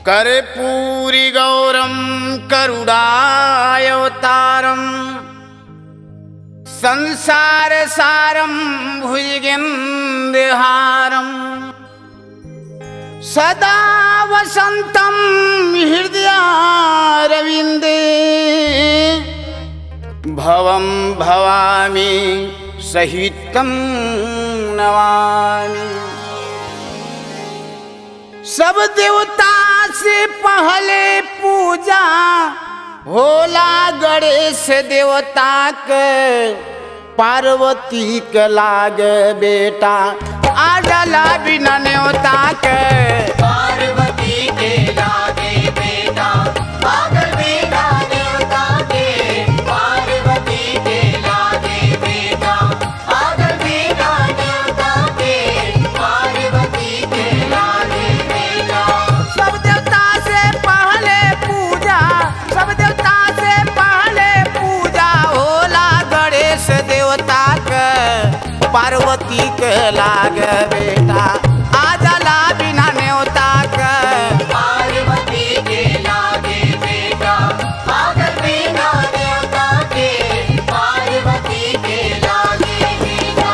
कर्पूरि गौरं करुणायवतारम् संसारसारं भुजगेन्द्रहारम् सदा वसन्तं हृदयारविन्दे भवं भवामि सहितं नमामि सब देवता से पहले पूजा होला गणेश देवता के पार्वती के लाग बेटा आडला बिना न्योता के पार्वती के लागे बेटा पागल बेटा देवता के पार्वती के लागे बेटा पागल बेटा देवता के पार्वती के लागे बेटा सब देवता से पहले पूजा सब देवता से पहले पूजा होला गणेश देवता के पार्वती के लाग बेटा आजला बिना न्योता के पार्वती के लागे बेटा पागल बेटा देवता के पार्वती के लागे बेटा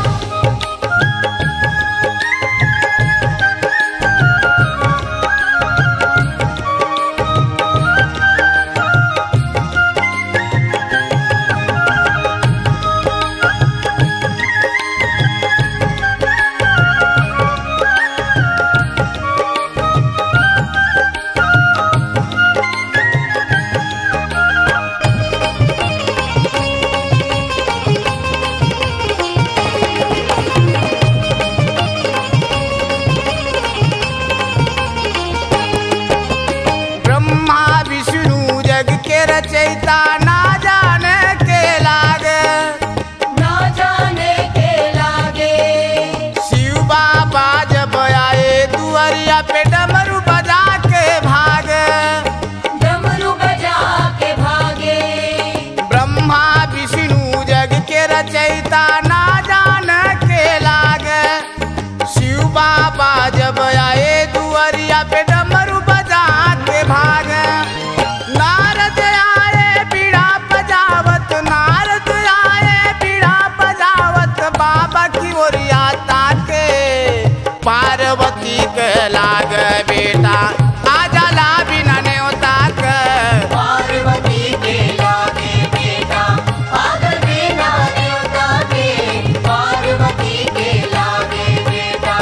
ब्रह्मा विष्णु जग के रचयिता ना जाने के लागे ना जाने के लागे शिव बाबा जब आए दुआरिया पे डमरू बजा के भागे डमरू बजा के भागे ब्रह्मा विष्णु जग के रचयिता ना जाने के लागे शिव बाबा जब आए दुआरिया पे डमरू बजा के भागे नारद आए बीड़ा बजावत नारद आए बीड़ा बजावत बाबा की ओरिया ताके पार्वती के लाग बेटा आजला बिना न्योता के पार्वती के लागे बेटा पागल बेटा देवता के पार्वती के लागे बेटा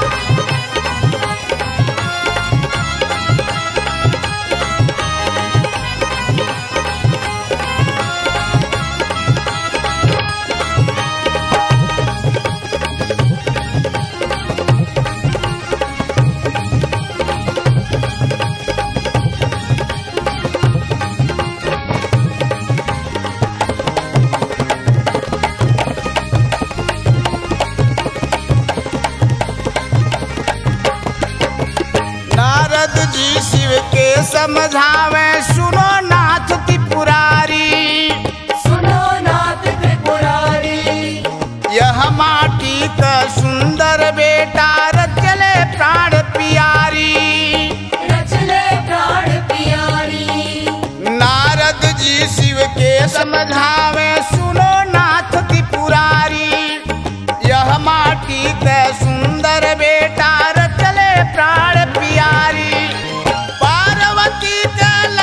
नारद जी शिव के समझावे सुनो नाथ त्रिपुरारी सुनो नाथ त्रिपुरारी यह माटी का सुंदर बेटा रचले प्राण पियारी रचले प्राण पियारी नारद जी शिव के समझावे सुनो नाथ त्रिपुरारी यह माटी का सुंदर बेटा रचले प्राण पियारी पार्वती के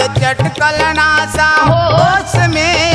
चटकल नासा होश में